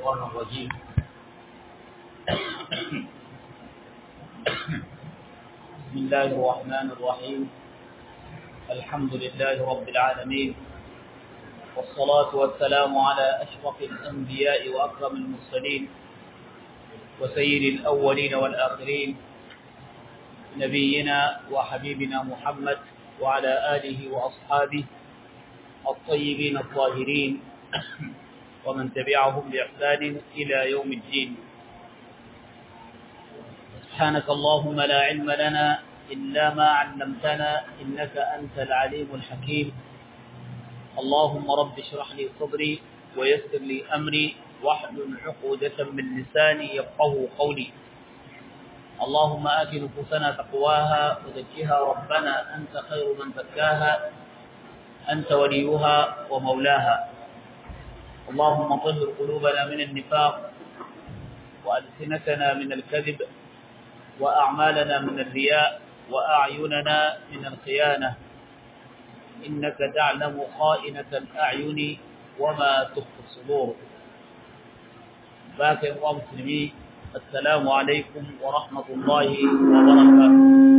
الشيطان الرجيم بسم الله الرحمن الرحيم الحمد لله رب العالمين والصلاة والسلام على أشرف الأنبياء وأكرم المرسلين وسيد الأولين والآخرين نبينا وحبيبنا محمد وعلى آله وأصحابه الطيبين الطاهرين ومن تبعهم بإحسان إلى يوم الدين سبحانك اللهم لا علم لنا إلا ما علمتنا إنك أنت العليم الحكيم اللهم رب اشرح لي صدري ويسر لي أمري واحلل عقودة من لساني يفقه قولي اللهم آت نفوسنا تقواها وزكها ربنا أنت خير من زكاها أنت وليها ومولاها اللهم طهر قلوبنا من النفاق وألسنتنا من الكذب وأعمالنا من الرياء وأعيننا من الخيانة إنك تعلم خائنة الأعين وما تخفي الصدور باكر ومسلمين السلام عليكم ورحمة الله وبركاته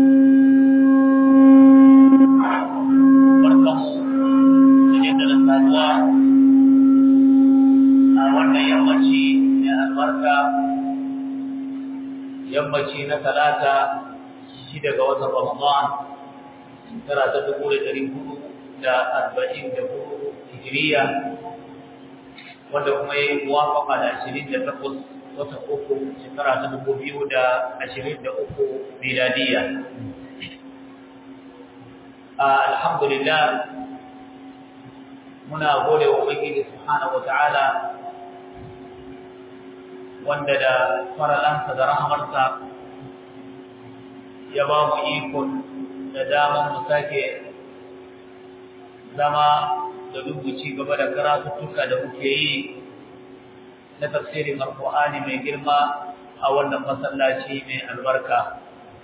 barkamu da da saduwa a wannan yammaci mai albarka yammaci na talata shi daga watan ramadan shekara ta dubu da ɗari hudu da arba'in da hudu hijiriya wanda kuma ya yi muwafaka da ashirin da takwas watan uku shekara ta dubu biyu da ashirin da uku miladiya alhamdulillah muna gode wa ubangiji subhanahu wataala wanda da faralansa da rahamarsa ya ba mu ikon da daman mu sake zama da rubuci gaba da karatuttuka da muke yi na tafsirin alkur'ani mai girma a wannan masallaci mai albarka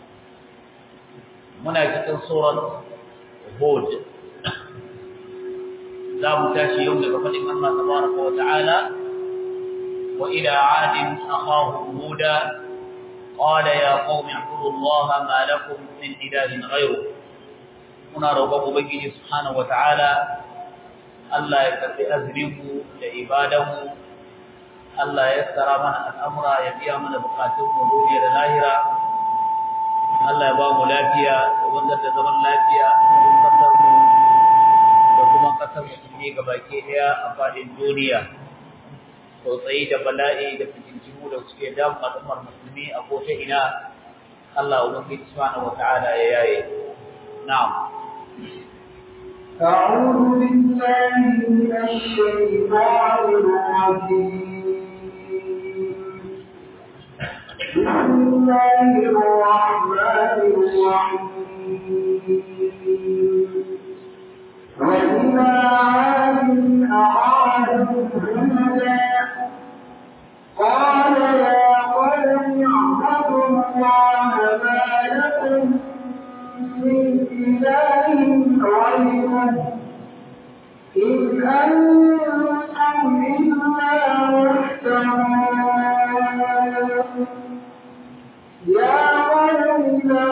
muna cikin surat hud za mu tashi yau daga faɗin Allah tabaraka wa ta'ala wa ila adin akhahu huda qala ya qaumi ibudu Allah ma lakum min ilahin ghayru muna roƙon ubangiji subhanahu wa ta'ala Allah ya karbi azrimu da ibadanmu Allah ya tsara mana al'amura ya biya mana bukatunmu duniya da lahira Allah ya ba mu lafiya da wanzar da zaman lafiya a cikin kasarmu da kuma kasar musulmi gabaki daya a fadin duniya tsautsayi da bala'i da fitintinu da suke damu al'ummar musulmi a kota ina Allah ubangiji subhanahu wata'ala ya yaye na'am أعوذ بالله من الشيطان الرجيم بسم الله الرحمن الرحيم وإلى عاد أعادوا هودا قال يا قوم اعبدوا الله ما لكم من إله غيره إن أنتم إلا مفترون يا قوم لا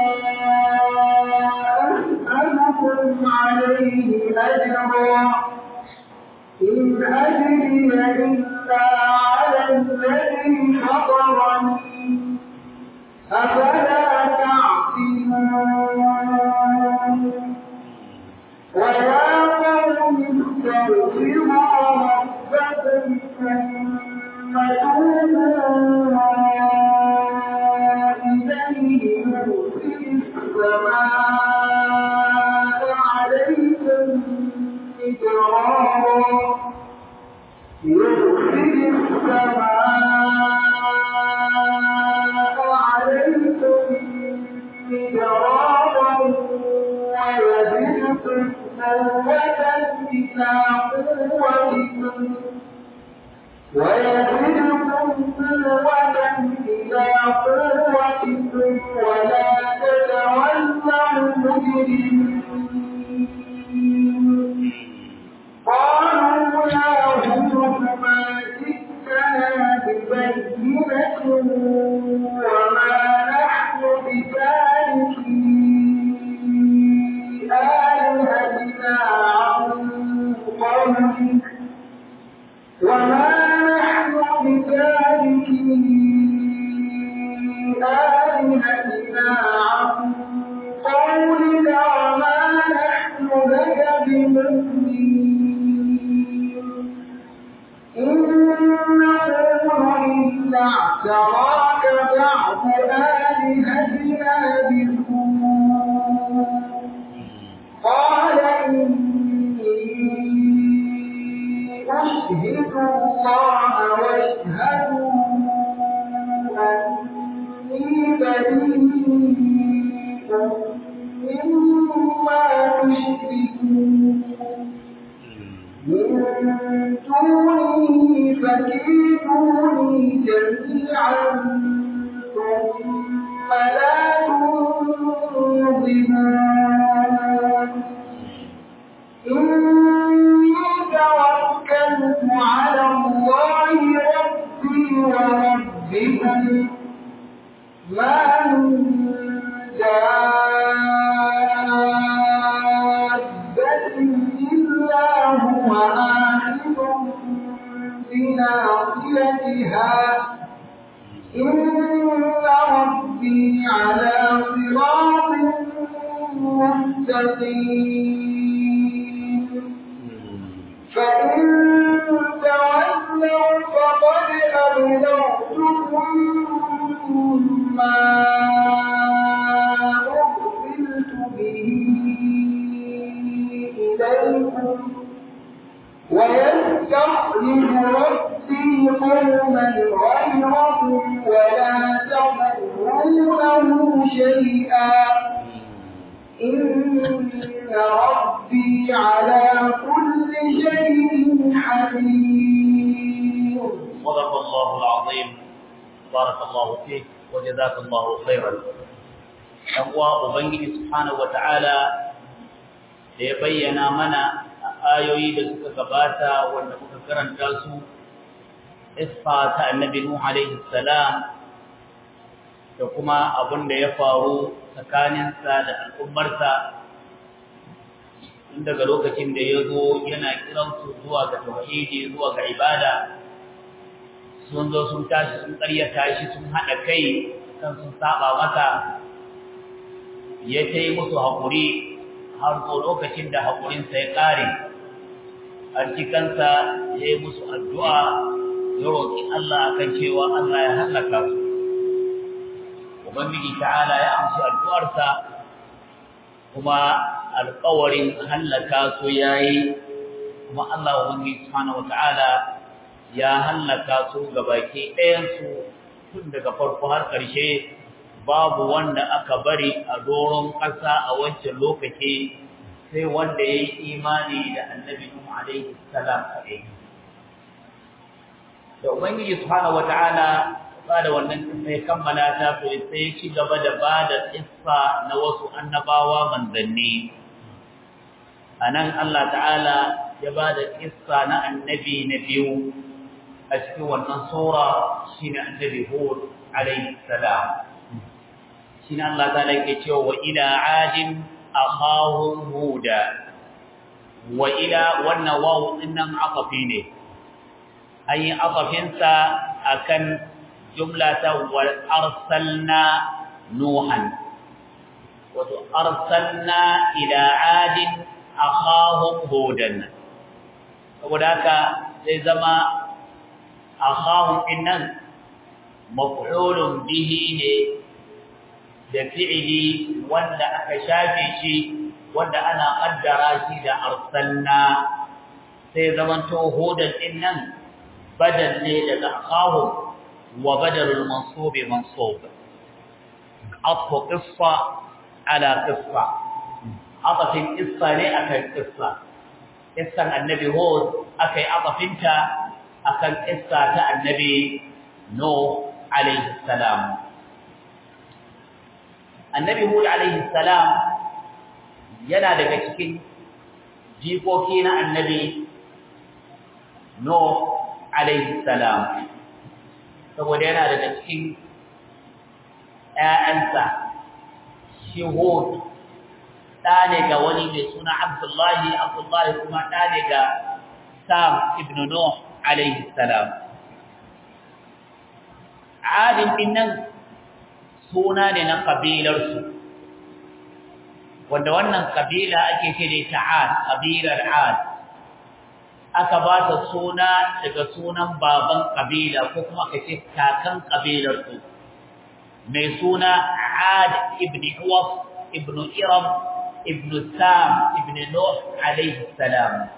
أسألكم عليه أجرا إن أجري إلا على الذي فطرني أفلا تعقلون ويا قوم استغفروا ربكم ثم توبوا إليه يرسل السماء عليكم مدرارا يرسل السماء عليكم مدرارا ويزدكم قوة إلى قوتكم ويزدكم قوة إلى قوتكم ولا تتولوا مجرمين قالوا يا هود ما جئتنا ببينة وما نحن بتاركي آلهتنا عن قولك وما نحن بتاركي آلهتنا عن قولك وما نحن لك بمؤمنين إن نقول إلا اعتراك بعض آلهتنا بسوء قال إني أشهد الله واشهدوا أني بريء مما تشركون من دونه فكيدوني جميعا ثم لا تنظرون إني توكلت على الله ربي وربكم ما من دابة إلا هو آخذ بناصيتها إن ربي على صراط مستقيم فإن تولوا فقد أبلغتكم ما أرسلت به إليكم ويستخرج ربي قوما غيركم ولا تضرونه شيئا إن ربي على كل شيء حكيم صدق الله العظيم بارك الله فيك وجزاك الله خيرا أقوى أبنجي سبحانه وتعالى da ya bayyana mana ayoyi da suka gabata wanda muka karanta su isfa ta annabi Nuh alaihi salam da kuma abin da ya faru tsakaninsa da al'ummarsa tun daga lokacin da ya zo yana kiransu zuwa ga tauhidi zuwa ga ibada sun zo sun tashi sun ƙaryata shi sun haɗa kai kan sun saba masa ya ta yi musu haƙuri har zo lokacin da haƙurinsa ya ƙare a cikinsa ya yi musu addu'a ya roƙi Allah akan cewa Allah ya hallaka su Ubangiji ta'ala ya amshi addu'arsa kuma alƙawarin hallaka su yayi kuma Allah Ubangiji subhanahu wata'ala ya hallaka su gabaki ɗayansu tun daga farko har ƙarshe babu wanda aka bari a doron ƙasa a wancan lokaci sai wanda ya yi imani da annabi Nuhu alaihi salam kaɗai. Da Ubangiji subhanahu wata'ala ba da wannan kisa ya kammala ta to sai ya ci gaba da ba da kissa na wasu annabawa manzanni. A nan Allah ta'ala ya ba da kissa na annabi na biyu a cikin wannan sura shi ne annabi Hud alaihi salam. Shi ne Allah ta'ala ke cewa wa ila adin akhahum huda wa ila wannan wawu dinnan afafi ne. An yi afafinsa akan جملة وأرسلنا نوحا وأرسلنا إلى عاد أخاهم هودا وذاك زما أخاهم إنن مفعول به da fi'ili wanda aka shafe shi wanda ana kaddara shi da arsalna sai zamanto hudan din nan badal ne daga akhahum وبدل المنصوب منصوب عطف قصة على قصة عطف القصة ليه أكل قصة قصة النبي هود أكي عطف انت أكل قصة النبي نوح عليه السلام النبي هود عليه السلام yana daga cikin jikoki na annabi Nuh alaihi salam saboda yana daga cikin ƴaƴansa shi Hud ɗa ne ga wani mai suna Abdullahi Abdullahi kuma ɗa ne ga Sam ibn Nuh alaihi salam Adin din nan suna ne na kabilarsu wanda wannan kabila ake ce da ita Ad kabilar Ad aka ba ta suna daga sunan baban kabila ko kuma aka ce kakan kabilar su mai suna Ad ibn Uwaf ibn Iram ibn Sam ibn Nuh alayhi salam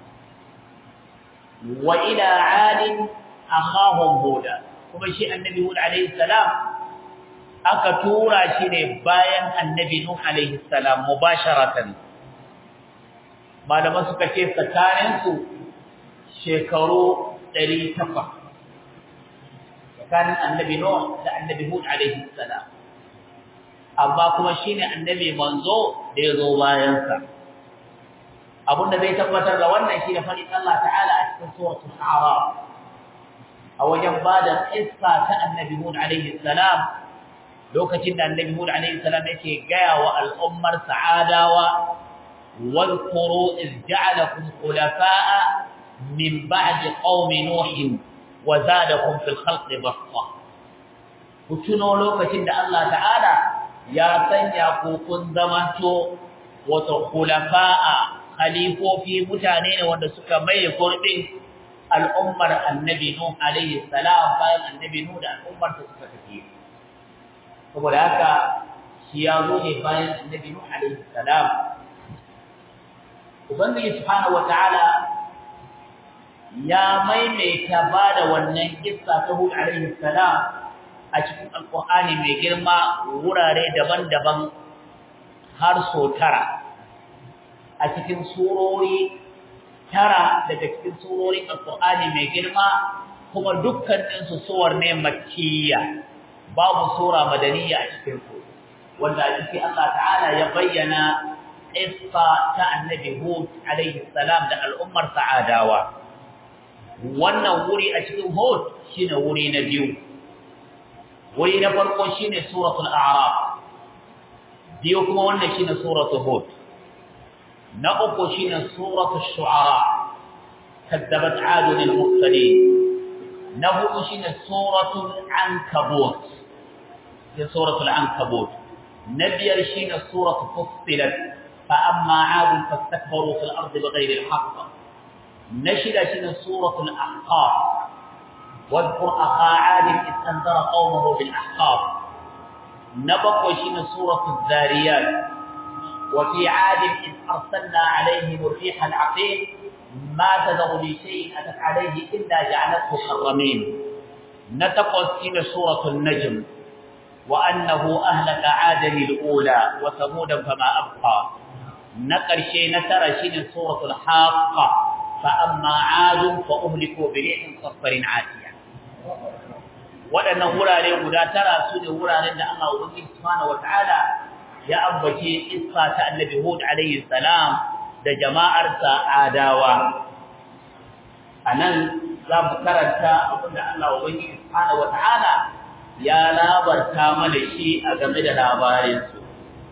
wa ila Ad akhahum Hud kuma shi annabi Hud alayhi salam aka tura shi ne bayan annabi Nuh alayhi salam mubasharatan malaman suka ce tsakaninsu shekaru 800 tsakanin annabi Nuh da annabi Hud alaihi salam amma kuma shine annabi manzo da yazo bayan sa abunda zai tabbatar da wannan shine fadin Allah ta'ala a cikin suratul a'raf a wajen bada kissa ta annabi Hud alaihi salam lokacin da annabi Hud alaihi salam yake gaya wa al'ummar sa'adawa واذكروا إذ جعلكم خلفاء من بعد قوم نوح وزادكم في الخلق بسطة kutuno lokacin da Allah ta'ala ya sanya ku kun zamanto wato khulafa'a khalifofi mutane ne wanda suka mai gurbin al'ummar annabi nuh alayhi salam bayan annabi nuh da al'ummar ta suka tafi saboda haka shi ya zo ne bayan annabi nuh alayhi salam ubangiji subhanahu wataala ya maimaita ba da wannan kissa ta Hud alaihi salam a cikin Alƙur'ani mai girma wurare daban-daban har so tara a cikin surori tara daga cikin surorin Alƙur'ani mai girma kuma dukkanin su suwar ne makkiya babu sura madaniya a cikin su wanda a cikin Allah ta'ala ya bayyana qissa ta annabi Hud alaihi salam da al'ummar sa'adawa wannan wuri a cikin Hud shine wuri na biyu wuri na farko shine suratul a'raf biyu kuma wannan shine suratul Hud na uku shine suratul shu'ara kadzabat 'adun al-mursalin na hudu shine suratul ankabut da suratul ankabut na biyar shine suratul fussilat fa amma 'adun fastakbaru fil ardi bighayri al-haqq نشد شنو سورة الأحقاف واذكر أخا عاد إذ أنذر قومه بالأحقاف نبق شنو سورة الذاريات وفي عاد إذ أرسلنا عليهم الريح العقيم ما تذر لشيء أتت عليه إلا جعلته حرمين نتقل شنو سورة النجم وأنه أهلك عادا الأولى وثمودا فما أبقى نقر شيء نترى شنو سورة الحاقة فأما عاد فأهلكوا بريح صفر عاتية waɗannan wurare guda tara su ne wuraren da Allah Ubangiji Subhanahu wata'ala ya ambace isa ta Annabi Hud alayhi salam da jama'arsa Adawa anan za mu karanta abinda Allah Ubangiji Subhanahu wata'ala ya labarta mana shi a game da labarin su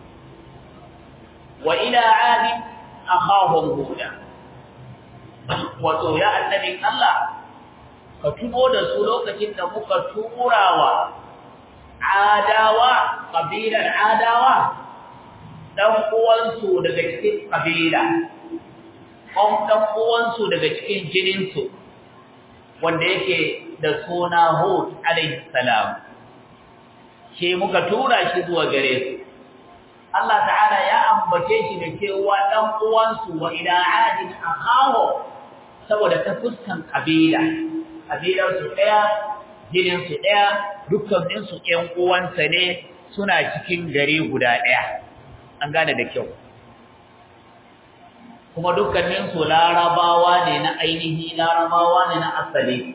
wa ila adi akhahum huda wato ya annabin Allah ka tuno da su lokacin da muka turawa adawa kabilar adawa dan uwansu daga cikin kabila kon dan uwansu daga cikin jinin su wanda yake da suna Hud alayhi salam ke muka tura shi zuwa gare su Allah ta'ala ya ambace shi da cewa dan uwansu wa ila adin akhahu saboda ta fuskan kabila kabilar su daya jinin su daya dukkanin su ƴan uwansa ne suna cikin gari guda daya an gane da kyau kuma dukkanin su larabawa ne na ainihi larabawa ne na asali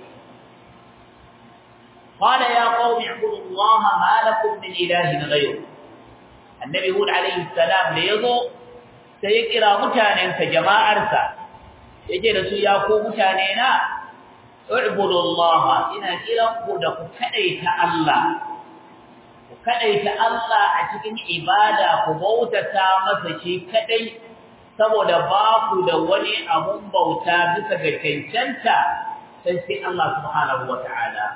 قال يا قوم اعبدوا الله ما لكم من اله غيره النبي هود عليه السلام ليزو sai ya kira mutanensa jama'arsa yace da su ya ku mutane na U'budullaha ina kiran ku da ku kadaita Allah ku kadaita Allah a cikin ibada ku bautata masa shi kadai saboda ba ku da wani abun bauta bisa ga cancanta sai sai Allah subhanahu wata'ala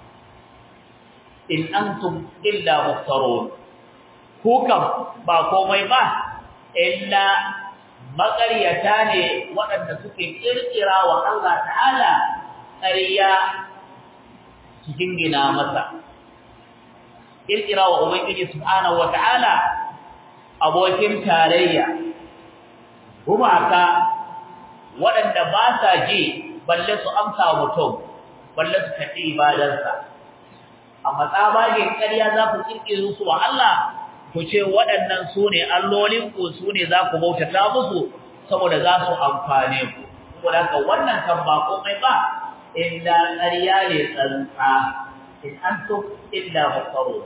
in antum illa muftarun ku kam ba komai ba illa maƙaryata ne waɗanda suke ƙirƙira wa Allah ta'ala ƙarya cikin gina masa ƙirƙira wa Ubangiji subhanahu wa ta'ala abokin tarayya gumaka waɗanda ba sa ji balle su amsa mutum balle su kaɗi ibadarsa amma tsabagen ƙarya za ku ƙirƙiro su wa Allah ku ce waɗannan su ne allolinku su ne za ku bautata musu saboda za su amfane ku saboda haka wannan kan ba komai ba illa ƙarya ne tsantsa in antum illa muftarun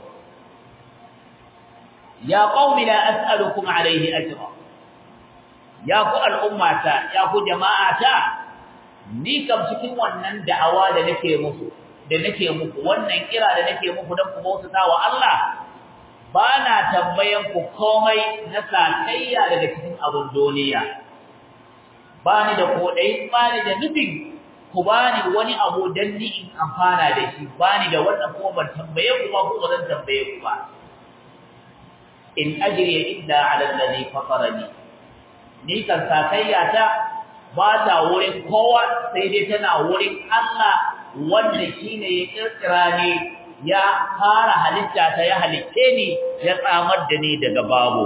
ya qaumi la as'alukum alayhi ajra ya ku al'ummata ya ku jama'ata ni kam cikin wannan da'awa da nake muku da nake muku wannan kira da nake muku don ku bautata wa Allah ba na tambayan ku komai na sakayya daga cikin abin duniya ba ni da kodai ba ni da nufin ku ba ni wani abu dan ni in amfana da shi ba ni da wannan kuma ban tambaye ku ba ko ba zan tambaye ku ba in ajri illa ala alladhi fatarani ni kan sakayya ta ba ta wurin kowa sai dai tana wurin Allah wanda shine ya kirkira ni ya fara halitta ta ya halitte ni ya tsamar da ni daga babu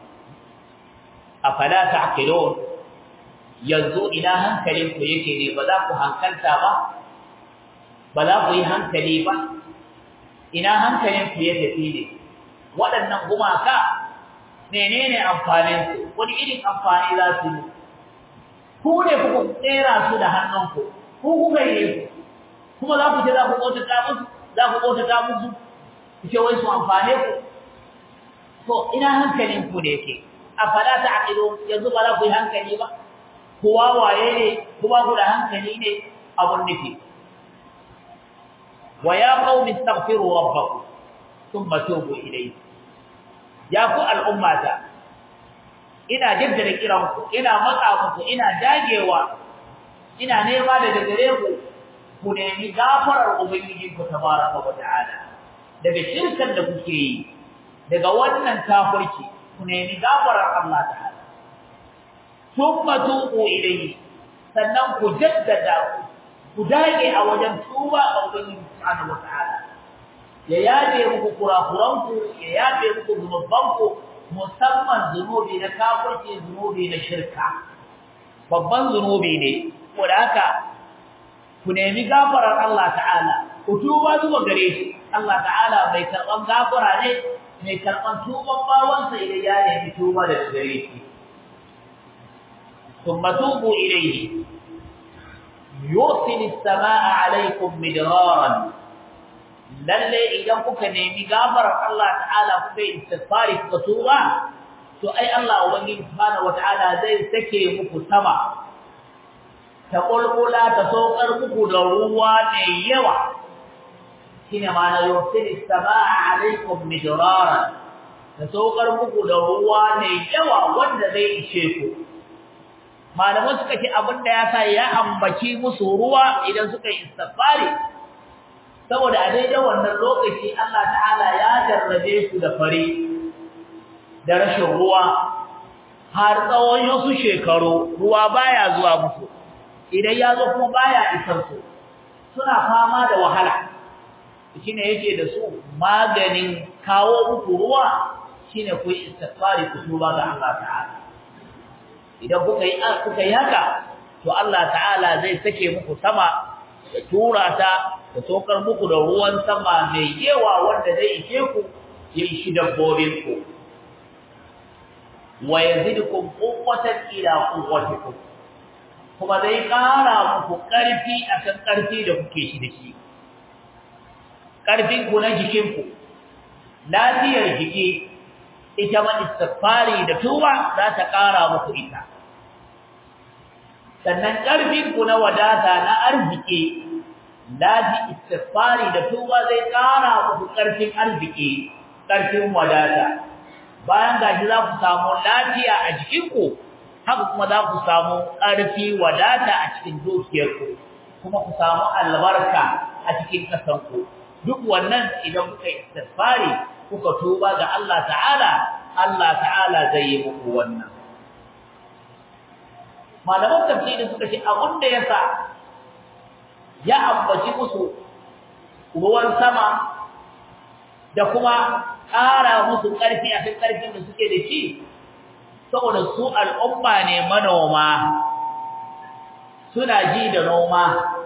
afala ta'qilun yanzu ina hankalin ku yake ne ba za ku hankalta ba ba za ku yi hankali ba ina hankalin ku ya tafi ne waɗannan gumaka menene amfanin su wani irin amfani za su yi ku ne ku tsera su da hannunku ku kuka yi su kuma za ku ce za ku bautata musu za ku bautata musu ku ce wai su amfane ku to ina hankalin ku ne yake afala ta'qilu yanzu ba za ku yi hankali ba ku wawaye ne ku ba ku da hankali ne abun nufi wa ya qaumi astaghfiru rabbakum thumma tubu ilayhi ya ku al'ummata ina jaddada kiran ku ina matsa muku ina dagewa ina nema daga gare ku ku nemi gafarar ubangijinku tabaraka wa ta'ala daga shirkan da kuke yi daga wannan kafirci ku nemi gafarar Allah ta'ala thumma tuqu ilayhi sannan ku jaddada ku dage a wajen tuba ga ubangiji subhanahu wa ta'ala ya yabe muku kurakuranku ya yabe muku zunubanku musamman zunubi na kafirci zunubi na shirka babban zunubi ne ko da haka ku nemi gafarar Allah ta'ala ku tuba zuwa gare shi Allah ta'ala mai karban gafara ne mai karban tuban bawansa idan ya nemi tuba da gare shi thumma tubu ilayhi yursil as-samaa'a 'alaykum midraran lalle idan kuka nemi gafarar Allah ta'ala kuka yi istighfari kuka tuba to ai Allah ubangiji subhanahu wata'ala zai sake muku sama ta kulkula ta saukar muku da ruwa mai yawa shine ma'ana yursilis samaa alaikum midraran ta saukar muku da ruwa mai yawa wanda zai ishe ku malaman suka ce abinda ya sa ya ambaci musu ruwa idan suka yi istighfari saboda a daidai wannan lokaci Allah ta'ala ya jarrabe su da fari da rashin ruwa har tsawon wasu shekaru ruwa baya zuwa musu idan ya zo kuma baya isar su suna fama da wahala shine yake da su maganin kawo muku ruwa shine ku yi istighfari ku tuba ga Allah ta'ala idan kuka yi kuka yi haka to Allah ta'ala zai sake muku sama da tura ta da sokar muku da ruwan sama mai yawa wanda zai ishe ku ya ishi dabbobin ku wa yazidukum quwwatan ila quwwatikum kuma zai ƙara muku ƙarfi akan ƙarfi da kuke shi da shi ƙarfin ku na jikin ku lafiyar jiki ita ma istighfari da tuba za ta ƙara muku ita sannan ƙarfin ku na wadata na arziki laji istighfari da tuba zai kara muku karfin arziki karfin wadata bayan gaji za ku samu lafiya a jikinku haka kuma za ku samu ƙarfi wadata a cikin dukiyarku kuma ku samu albarka a cikin ƙasarku duk wannan idan kuka istighfari kuka tuba ga Allah ta'ala Allah ta'ala zai yi muku wannan malaman tafsiri suka ce abin da yasa ya ambaci musu ruwan sama da kuma ƙara musu ƙarfi a kan ƙarfin da suke da shi saboda su al'umma ne manoma suna ji da noma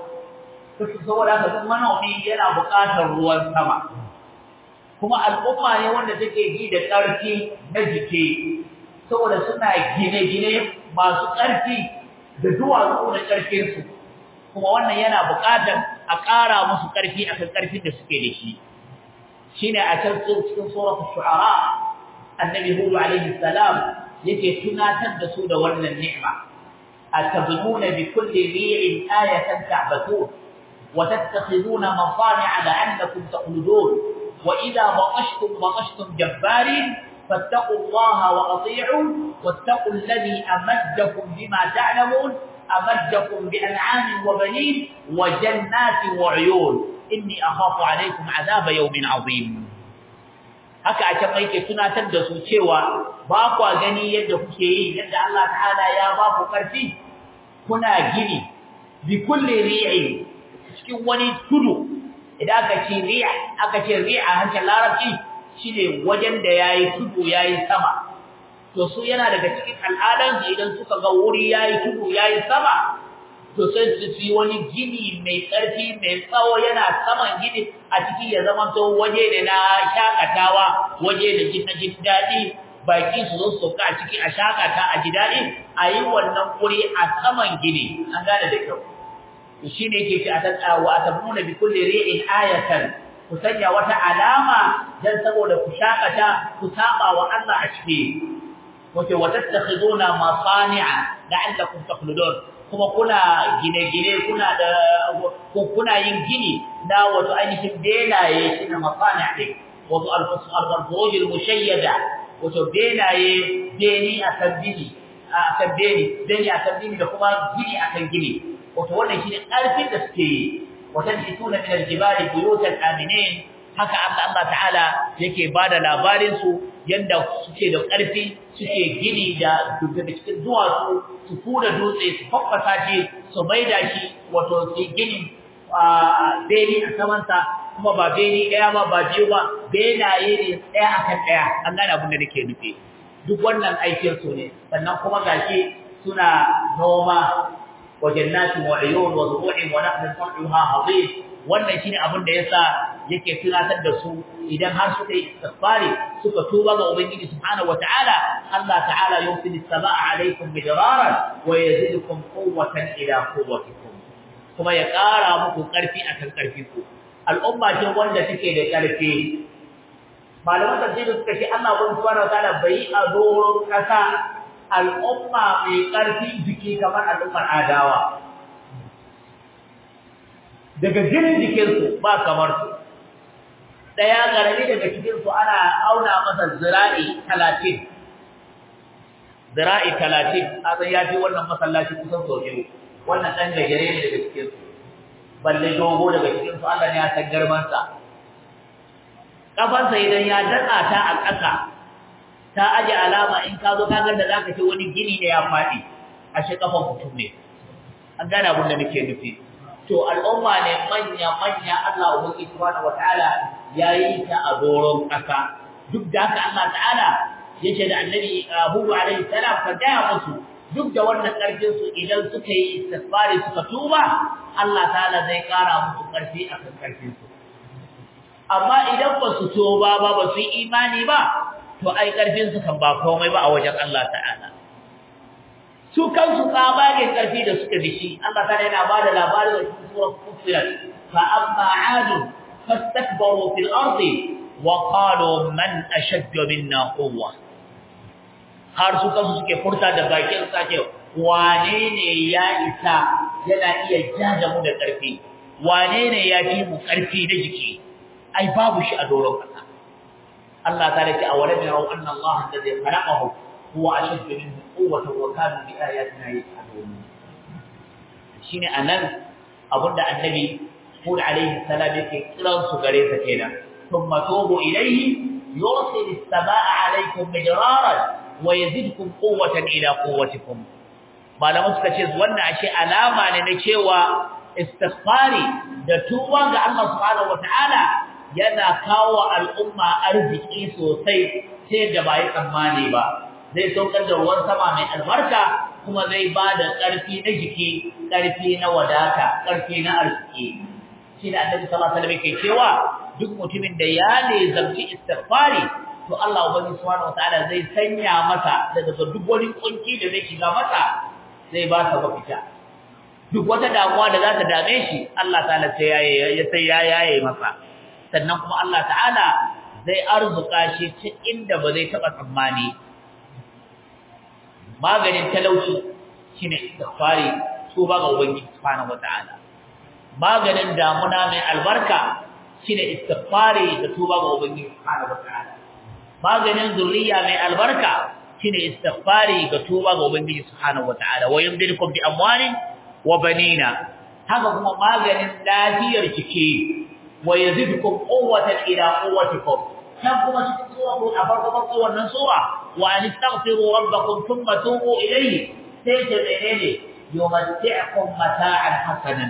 saboda haka duk manomi yana buƙatar ruwan sama kuma al'umma ne wanda take ji da ƙarfi na jiki saboda suna gine-gine masu ƙarfi da duwatsu da ƙarfinsu kuma wannan yana buƙatar a ƙara musu ƙarfi akan ƙarfin da suke da shi shine a can cikin suratul shu'ara annabi hud alaihi salam yake tunatar da su da wannan ni'ima atabnuna bi kulli ri'in ayatan ta'batun wa tattakhiduna mafani'a la'allakum taqludun wa idha batashtum batashtum jabbarin fattaqu allaha wa ati'u wattaqu alladhi amaddakum bima ta'lamun amaddakum bi an'amin wa banin wa jannatin wa 'uyun inni akhafu alaykum azaba yawmin azim haka a can yake tunatar da su cewa ba kwa gani yadda kuke yi yadda Allah ta'ala ya ba ku karfi kuna gini bi kulli ri'i cikin wani tudu idan aka ce ri'a aka ce ri'a hancin larabci shine wajen da yayi tudu yayi sama to su yana daga cikin al'adan idan suka ga wuri yayi tudu yayi sama to sai su yi wani gini mai ƙarfi mai tsawo yana saman gini a ciki ya zama to waje ne na shakatawa waje da jin jin daɗi baki su zo su a ciki a shakata a ji daɗi a yi wannan wuri a saman gini an gane da kyau to shine yake ce a tattawa a tabuna bi kulli ri'in ayatan ku sanya wata alama dan saboda ku shakata ku saba wa Allah a ciki wace watattakhiduna masani'a la'allakum takhludun kuma kuna gine-gine kuna da ko kuna yin gini na wato ainihin benaye shine masani' ne wato al-fusuj al-mushayyada wato benaye beni akan bini akan beni beni akan bini da kuma gini akan gini wato wannan shine karfin da suke yi wata jituna min al-jibali buyutan aminin haka Allah Allah ta'ala yake bada labarin su yanda suke da ƙarfi suke gini da daga cikin duwatsu su kura dutse su faffasa shi su maida shi wato su gini a beni a samansa kuma ba beni ɗaya ba ba biyu ba benaye ne ɗaya akan ɗaya an gane abin da nake nufi duk wannan aikin su ne sannan kuma gashi suna noma wa jannatin wa uyun wa zuru'in wa naqlin sar'uha azim wannan shine abin da yasa yake tunatar da su idan har suka yi istighfari suka tuba ga ubangiji subhanahu wataala Allah ta'ala yusilu samaa alaikum midraran wa yazidukum quwwatan ila quwwatikum kuma ya ƙara muku ƙarfi akan ƙarfi ku al'umma ce wanda take da ƙarfi malaman tafsiri suka ce Allah subhanahu wataala bai a doron ƙasa al'umma mai ƙarfi jiki kamar al'ummar adawa daga jinin jikinsu ba kamar su ɗaya ƙarami daga cikinsu ana auna masa zira'i talatin zira'i talatin a san ya fi wannan masallaci kusan sau biyu wannan ɗan gajere ne daga cikinsu balle dogo daga cikinsu Allah ne ya san girmansa ƙafansa idan ya datsa ta a ƙasa ta aje alama in ka zo ka ga da zaka ce wani gini ne ya faɗi ashe ƙafan mutum ne an gane abin da nake nufi to al'umma ne manya manya Allah ubangi subhanahu wataala yayi ta a doron kasa duk da haka Allah ta'ala yace da annabi Abu alaihi salam ka gaya musu duk da wannan karfin su idan suka yi istighfari suka tuba Allah ta'ala zai kara musu karfi akan karfin su amma idan ba su tuba ba ba su yi imani ba to ai karfin su kan ba komai ba a wajen Allah ta'ala su kansu tsabagen ƙarfi da suka dishi Allah ta yana ba da labarin da cikin surar Fussilat fa amma adu fastakbaru fil ardi wa qalu man ashaddu minna quwwa har su kansu suke furta da bakin sake wane ne ya isa yana iya jaja mu da ƙarfi wane ne ya fi mu karfi na jiki ai babu shi a doron kasa Allah ta ce awalam yarau anna Allah alladhi khalaqahu huwa ashaddu minhu quwwatan wa kanu bi ayatina yajhadun shine anan abunda annabi Hud alaihi salam yake kiran su gare sa kenan thumma tubu ilayhi yursil as-samaa alaykum midraran wa yazidkum quwwatan ila quwwatikum malamu suka ce wannan ashe alama ne na cewa istighfari da tuba ga Allah subhanahu wataala yana kawo al'umma arziki sosai sai da bai tsammani ba zai saukar da ruwan sama mai albarka kuma zai ba da ƙarfi na jiki ƙarfi na wadata ƙarfi na arziki shi da annabi sallallahu alaihi wasallam yake cewa duk mutumin da ya ne zamci istighfari to Allah ubangi subhanahu wataala zai sanya masa daga duk wani kunci da zai shiga masa zai ba ta mafita duk wata damuwa da za ta dame shi Allah ta'ala sai ya sai ya yaye masa sannan kuma Allah ta'ala zai arzuka shi ta inda ba zai taba tsammani maganin talauci shine istighfari tuba ga ubangiji subhanahu wataala maganin damuna mai albarka shine istighfari da tuba ga ubangiji subhanahu wataala maganin zuriya mai albarka shine istighfari ga tuba ga ubangiji subhanahu wataala wa yumdidukum bi amwalin wa banina haka kuma maganin lafiyar jiki wa yazidukum quwwatan ila quwwatikum kan kuma cikin sura ko a farko farko wannan sura wa an taghfiru rabbakum thumma tubu ilayhi sai ta menene yumatti'ukum mata'an hasanan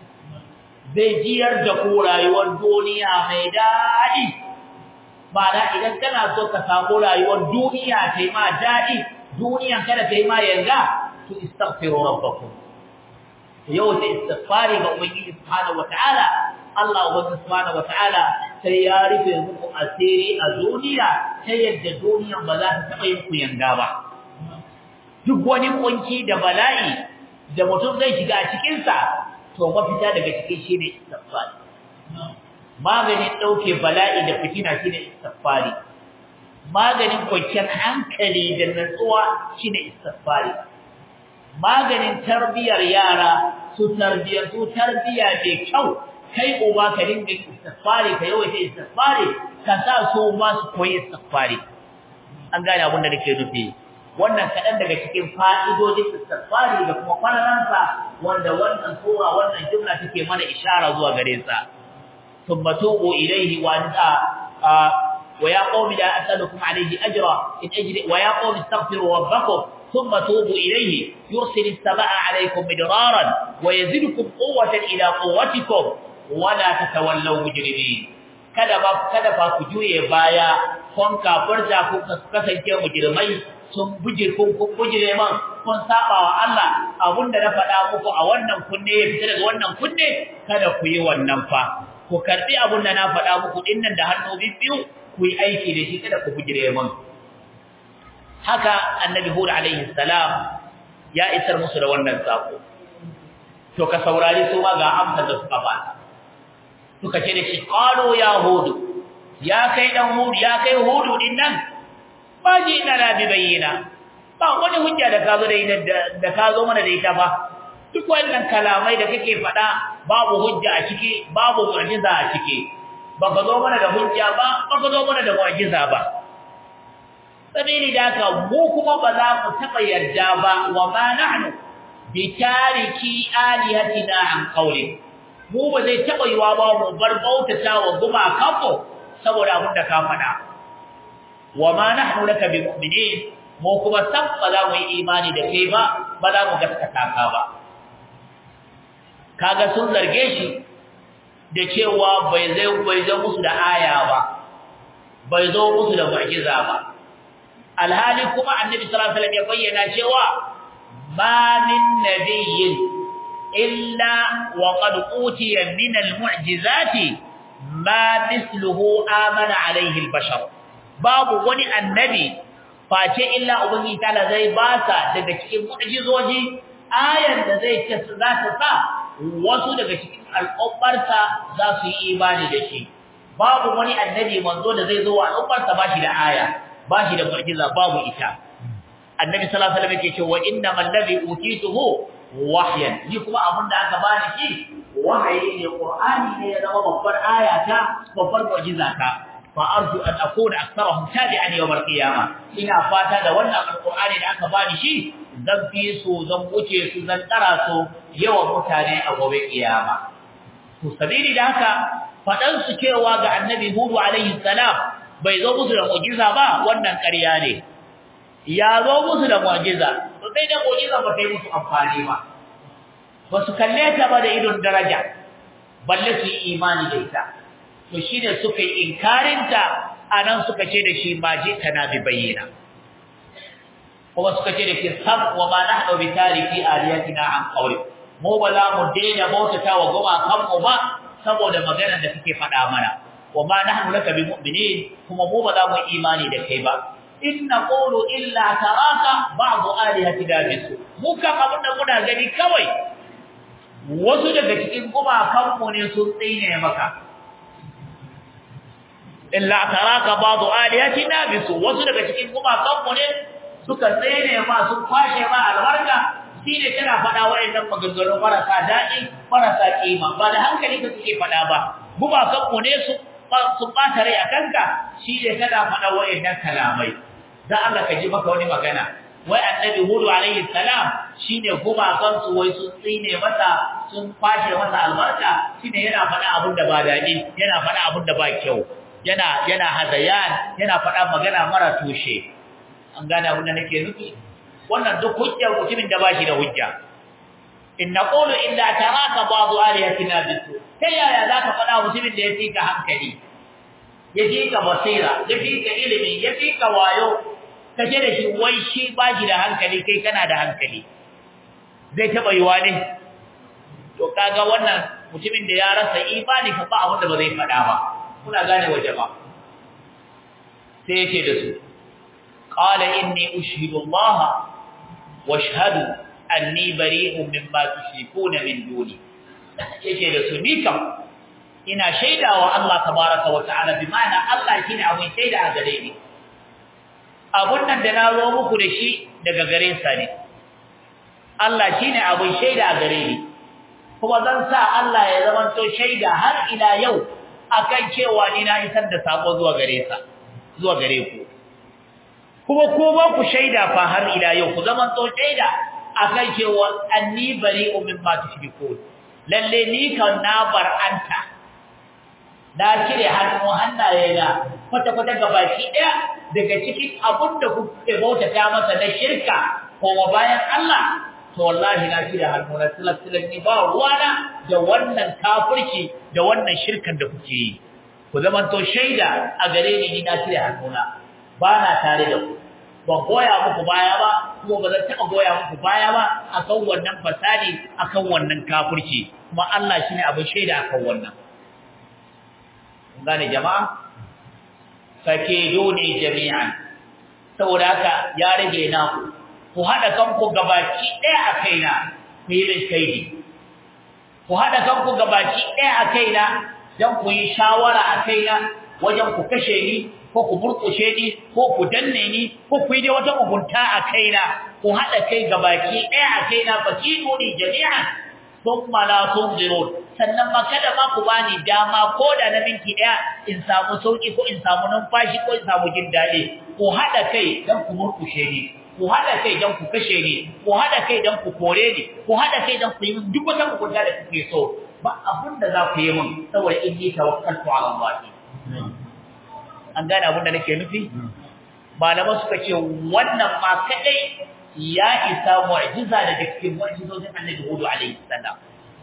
zai jiyar da ku rayuwar duniya mai daɗi Ma'ana idan kana so ka samu rayuwar duniya ta yi ma daɗi duniyan kada ta yi ma yanga to istaghfiru rabbakum yau ta istighfari ga ubangiji subhanahu wataala Allah ubangiji subhanahu wataala sai ya rufe muku asiri a duniya ta yadda duniyan ba za ta taɓa yin ku yanga ba duk wani kunci da bala'i da mutum zai shiga a cikinsa to mafita daga cikin shi ne istighfari maganin ɗauke bala'i da fitina shi ne istighfari maganin kwanciyar hankali da natsuwa shi ne istighfari maganin tarbiyar yara su tarbiyar su tarbiya mai kyau kai uba ka dinga istighfari ka yawaita istighfari ka sa su ma su koyi istighfari an gane abin da nake nufi wannan kaɗan daga cikin fa'idodin istighfari da kuma kwanaransa wanda wannan sura wannan jumla take mana ishara zuwa gare sa ثم توبوا إليه وأن آه ويا قوم لا أسألكم عليه أجرا إن أجري ويا قوم استغفروا ربكم ثم توبوا إليه يرسل السماء عليكم مدرارا ويزدكم قوة إلى قوتكم ولا تتولوا مجرمين kada ba kada ba ku juye baya kun kafirta ku kasance mujrimai sun bujir kun kun bujire man kun saba wa Allah abunda na faɗa muku a wannan kunne ya fita daga wannan kunne kada ku yi wannan fa ku karbi abun da na faɗa muku dinnan da hannu biyu ku yi aiki da shi kada ku bujire mun haka annabi hud alaihi salam ya isar musu da wannan sako to ka saurari su ma ga amsar da suka ba suka ce da shi qalu ya hud ya kai dan hud ya kai hud dinnan ba ji ina la bi bayyina ba wani hujja da ka zo da da ka zo mana da ita ba duk wannan kalamai da kake faɗa babu hujja a ciki babu mu'jiza a ciki baka zo mana da hujja ba baka zo mana da mu'jiza ba sabili da haka mu kuma ba za mu taɓa yarda ba wa ma nahnu bi tariki alihatina an qawli mu ba zai taɓa yiwa ba mu bar bautata wa gumakanmu saboda abin da ka faɗa wa ma nahnu laka bi mu'minin mu kuma san ba za mu yi imani da kai ba ba za mu gaskata ka ba kaga sun zarge shi da cewa bai zai bai zo musu da aya ba bai zo musu da mu'jiza ba alhali kuma annabi sallallahu alaihi wasallam ya bayyana cewa ma min nabiyyin illa wa qad utiya min almu'jizati ma mithluhu amana alaihi albashar babu wani annabi face illa ubangiji ta'ala zai basa daga cikin mu'jizoji ayar da zai ce za ta sa wasu daga cikin al'ummarsa za su yi imani da shi babu wani annabi manzo da zai zo wa al'ummarsa ba shi da aya ba shi da mu'jiza babu ita annabi sallallahu alaihi wasallam yake cewa innamal ladhi utituhu wahyan ni kuma abinda aka bani shi wahayi ne qur'ani ne ya zama babbar ayata babbar mu'jiza ta fa arju an akuna aktharahum tabi'an yawm al-qiyamah ina fata da wannan alqur'ani da aka bani shi zan fi su zan wuce su zan tsara su yawan mutane a gobe kiyama to sabili da haka fadan su cewa ga annabi hudu alaihi salam bai zo musu da mu'jiza ba wannan ƙarya ne ya zo musu da mu'jiza to sai da mu'jiza ba ta yi musu amfani ba ba su kalle ta ba da idon daraja balle su yi imani da ita to shine suka yi inkarinta anan suka ce da shi ma je kana bi bayyana kuma suka ce da shi sab wa ma nahnu bi tariki aliyatina an qawli mu ba za mu daina bautata wa goma kan mu ba saboda maganar da kake faɗa mana wa ma nahnu laka bi mu'minin kuma mu ba za mu imani da kai ba in naqulu illa taraka ba'd alihatina bisu mu kan abin da muna gani kawai wasu daga cikin gumakan mu ne sun tsine maka illa taraka ba'd alihatina bisu wasu daga cikin gumakan mu ne suka tsene ma sun kwashe ma albarka shine kana faɗa wayannan maganganu marasa daɗi marasa kima ba da hankali ka suke faɗa ba gumakan mu ne su sun bata rai a kanka shine kana faɗa wayannan kalamai dan Allah ka ji maka wani magana wai annabi hudu alaihi salam shine gumakan su wai sun tsine masa sun kwashe masa albarka shine yana faɗa abin da ba daɗi yana faɗa abin da ba kyau yana yana hadayan yana faɗa magana mara tushe an gane abin da nake nufi wannan duk hujjar mutumin da bashi da hujja in naqulu illa taraka ba'd alihatina bisu sai yaya zaka faɗa mutumin da ya fika hankali ya fika basira ya fika ilimi ya fika wayo kace da shi wai shi bashi da hankali kai kana da hankali zai taba yiwa ne to kaga wannan mutumin da ya rasa imani fa ba abin da ba zai faɗa ba kuna gane waje ba sai yake da su قال إني أشهد الله واشهد أني بريء مما تشركون من دوني yake da su ni kam ina shaidawa Allah tabaraka wa ta'ala bi ma'ana Allah shine abin shaida a gare ni abun nan da na zo muku da shi daga gare sa ne Allah shine abin shaida a gare ni kuma zan sa Allah ya zama to shaida har ila yau akan cewa ni na isar da sako zuwa gare sa zuwa gare ku kuma ko ba ku shaida fa har ila yau ku zaman to shaida akan cewa anni bari'u mimma tushrikun lalle ni kan na bar'anta da kire hannu hannaye na kwata kwata gabaki daya daga cikin abun da kuke bautata masa na shirka ko bayan Allah to wallahi na kire hannu na silsilan ni ba ruwana da wannan kafirci da wannan shirkan da kuke yi ku zaman to shaida a gare ni ni na kire hannu na ba na tare da ku ban goya muku baya ba kuma ba zan taɓa goya muku baya ba akan wannan fasadi akan wannan kafirci kuma Allah shine abin shaida akan wannan kun gane jama'a fakiduni jami'an saboda haka ya rage naku ku hada kanku gabaki ɗaya a kaina ku yi min kaidi ku hada kanku gabaki ɗaya a kaina dan ku yi shawara a kaina wajen ku kashe ni ko ku burkushe ni ko ku danne ni ko ku yi dai wata mugunta a kaina ku haɗa kai gabaki ɗaya a kaina fakidu ni jami'an thumma la tunzirun sannan ma kada ma ku bani dama ko da na minti ɗaya in samu sauki ko in samu numfashi ko in samu jin daɗi ku haɗa kai dan ku murkushe ni ku haɗa kai dan ku kashe ni ku haɗa kai dan ku kore ni ku haɗa kai dan ku yi duk wata mugunta da kuke so ba abin da za ku yi min saboda inni tawakkaltu ala Allah an gane abin da nake nufi malaman suka ce wannan ma kadai ya isa mu'jiza daga cikin mu'jizozin Annabi Hud alaihi salam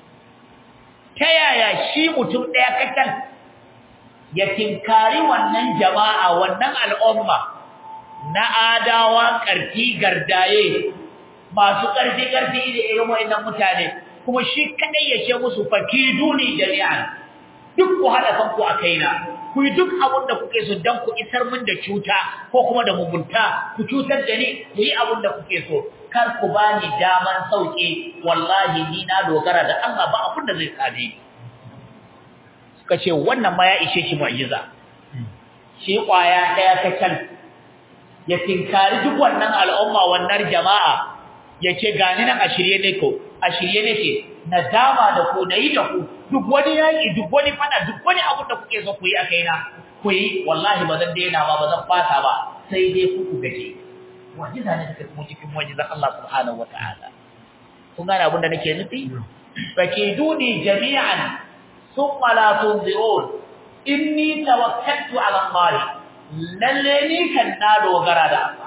ta yaya shi mutum daya kakan ya tinkari wannan jama'a wannan al'umma na adawa karfi gardaye masu karfi karfi da irin wayannan mutane kuma shi kadai ya ce musu fakiduni jami'an duk ku hada kanku a kaina ku yi duk abin da kuke so don ku isar min da cuta ko kuma da mugunta ku cutar da ni ku yi abin da kuke so kar ku ba ni daman sauke wallahi ni na dogara da Allah ba abin da zai same ni suka ce wannan ma ya ishe shi mu'jiza shi kwaya daya ta can ya tinkari duk wannan al'umma wannan jama'a ya ce gani nan a shirye ne ko a shirye nake na dama da ku na yi da ku duk wani yaƙi duk wani fada duk wani abu da kuke so ku yi a kaina ku yi wallahi ba zan daina ba ba zan fata ba sai dai ku ku gaje wajiza ne take kuma cikin wajizan Allah subhanahu wataala kun gane abin da nake nufi fakiduni jami'an thumma la tunzirun inni tawakkaltu ala Allah lalle ni kan na dogara da Allah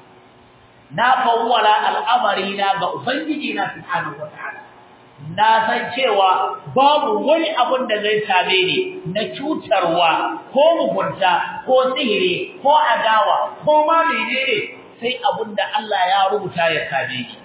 na fawwala al'amari na ga ubangiji na subhanahu wataala na san cewa babu wani abun da zai same ni na cutarwa ko mugunta ko sihiri ko adawa ko ma menene sai abun da Allah ya rubuta ya same ni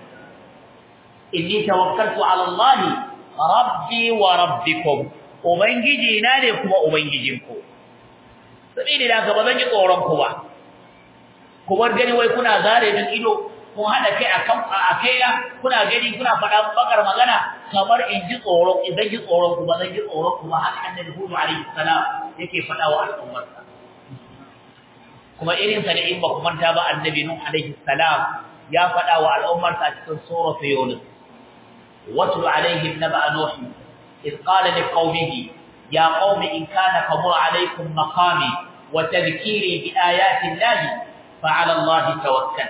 inni tawakkaltu ala Allah rabbi wa rabbikum ubangiji na ne kuma ubangijinku sabili da ka bazan ji tsoron ku ba ku bar gani wai kuna zare min ido kun hada kai akan a kaina kuna gani kuna faɗa bakar magana kamar in ji tsoron idan ji tsoron ku bazan ji tsoron ku ba haka annabi Hud alaihi salam yake faɗa wa al'ummarsa kuma irin sa da in ba ku manta ba annabi Nuh alaihi salam ya faɗa wa al'ummarsa a cikin surah Yunus واتل عليهم نبأ نوح إذ قال لقومه يا قوم إن كان كبر عليكم مقامي وتذكيري بآيات الله فعلى الله توكل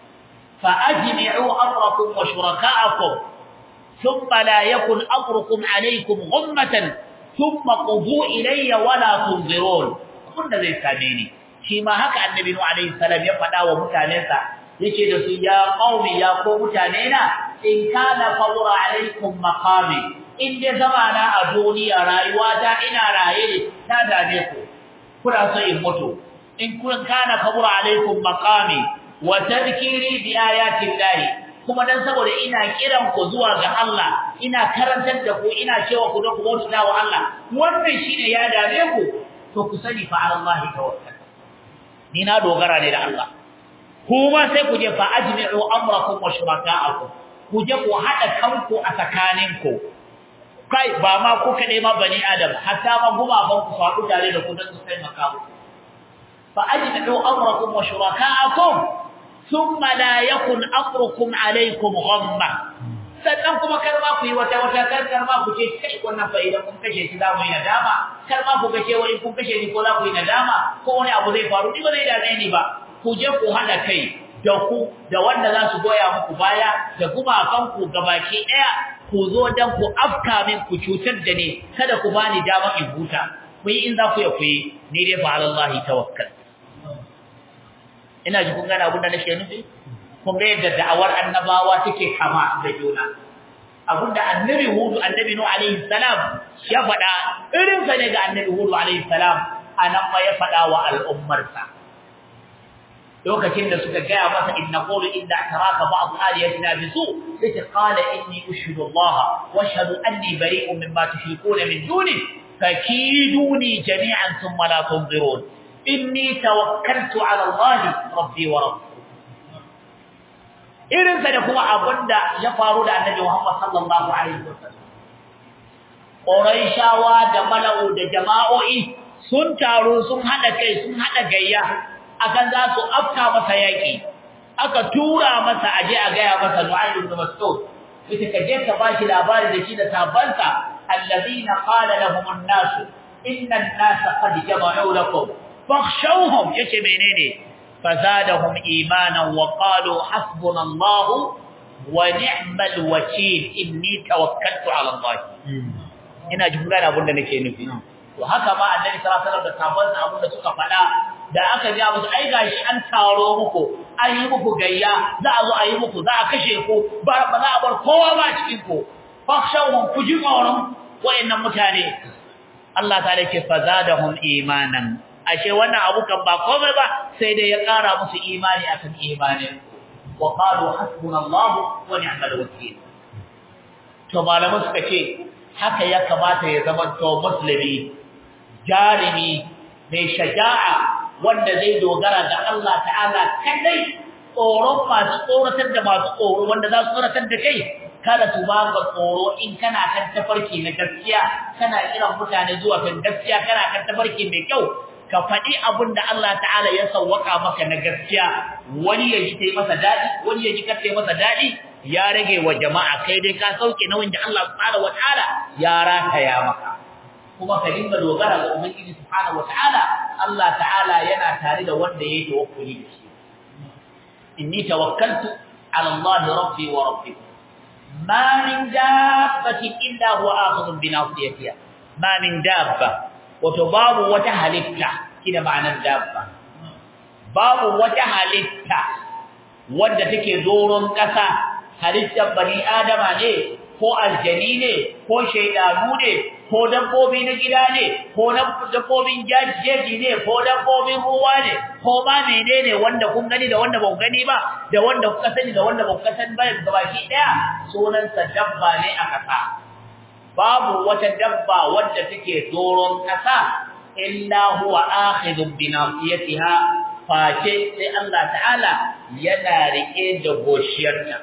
فأجمعوا أمركم وشركاءكم ثم لا يكن أمركم عليكم غمة ثم قضوا إلي ولا تنظرون كنا زي ساميني شيما هكا النبي عليه السلام يفعل ومتانيسا yake da su ya qaumi ya ko mutane na in kana fawra alaikum maqami in dai zamana a duniya rayuwa ta ina raye na dame ku kuna so in mutu in kun kana fawra alaikum maqami wa tadhkiri bi ayati llahi kuma dan saboda ina kiran ku zuwa ga Allah ina karantar da ku ina cewa ku da ku bauta wa Allah wannan shine ya dame ku to ku sani fa Allah tawakkal ni na dogara ne da Allah kuma sai ku je fa ajmi'u amrakum wa shuraka'akum ku je ku hada kanku a tsakaninku kai ba ma ku kade ma bani adam hatta ma gumaban ku faɗu tare da ku dan su kai makamu fa ajmi'u amrakum wa shuraka'akum thumma la yakun amrukum alaykum ghamma sannan kuma kar ma ku yi wata wata kar kar ma ku ce kai wannan fa idan kun kashe shi za mu yi nadama kar ma ku ga cewa in kun kashe ni ko za ku yi nadama ko wani abu zai faru ni ba zai dame ni ba ku je ku hada kai da ku da wanda za su goya muku baya da kuma kanku gabaki daya ku zo dan ku afka min ku cutar da ni kada ku bani dama in huta ku yi in za ku ya ku yi ni dai fa alallahi tawakkal ina ji kun gane abin da nake nufi kun ga yadda da'awar annabawa take kama da juna abinda annabi hudu annabi nu alaihi salam ya faɗa irin sa ne ga annabi hudu alaihi salam anan ma ya faɗa wa al'ummarsa lokacin da suka gaya masa inna qulu inda taraka ba'd aliyatina bisu sai qala inni ushhidu Allah wa ashhadu anni bari'un mimma tushrikuna min duni fakiduni jami'an thumma la tunzirun inni tawakkaltu ala Allah rabbi wa rabbukum irin sa da kuma abinda ya faru da annabi Muhammad sallallahu alaihi wasallam Quraishawa da mala'u da jama'o'i sun taru sun hada kai sun hada gayya akan za su afka masa yaki aka tura masa aje a gaya masa Nu'aym ibn Mas'ud yace kaje ka bashi labari da shi da sabansa alladhina qala lahum an-nas inna an-nas qad jama'u lakum fakhshawhum yace menene fazadahum imanan wa qalu hasbunallahu wa ni'mal wakeel inni tawakkaltu ala Allah ina jin gane abin da nake nufi to haka ma annabi sallallahu alaihi wasallam da sabansa abin da suka faɗa da aka ga musu ai gashi an taro muku an yi muku gayya za a zo a yi muku za a kashe ku ba ba za a bar kowa ba cikin ku fakhshawhum ku ji tsoron wayannan mutane Allah ta ce fazadahum imanan ashe wannan abu kan ba komai ba sai dai ya ƙara musu imani akan imanin wa qalu hasbunallahu wa ni'mal wakeel to malamu suka ce haka ya kamata ya zama to musulmi jarimi mai shaja'a wanda zai dogara ga Allah ta'ala kadai tsoron masu tsoratar da masu tsoro wanda za su tsoratar da kai kada su ba ka tsoro in kana kan tafarki na gaskiya kana kiran mutane zuwa kan gaskiya kana kan tafarki mai kyau ka faɗi abin da Allah ta'ala ya sauwaka maka na gaskiya wani ya ji ta yi masa daɗi wani ya ji kar ta yi masa daɗi ya rage wa jama'a kai dai ka sauke nauyin da Allah subhanahu wataala ya rataya maka kuma ka dinga dogara ga ubangiji subhanahu wataala Allah ta'ala yana tare da wanda yake tawakkuli da shi inni tawakkaltu ala Allah rabbi wa rabbikum ma min dabbatin illa huwa akhidhun bi nasiyatiha ma min dabba wato babu wata halitta kina ma'anar dabba babu wata halitta wadda take doron ƙasa halittar bani adama ne ko aljani ne ko shaidanu ne ko dabbobi na gida ne ko dabbobin jeji ne ko dabbobin ruwa ne ko ma menene wanda kun gani da wanda ba ku gani ba da wanda kuka sani da wanda ba ku sani ba gabaki daya sunansa dabba ne a ƙasa babu wata dabba wadda take doron ƙasa illa huwa akhidun bi nasiyatiha face sai Allah ta'ala yana rike da goshiyarta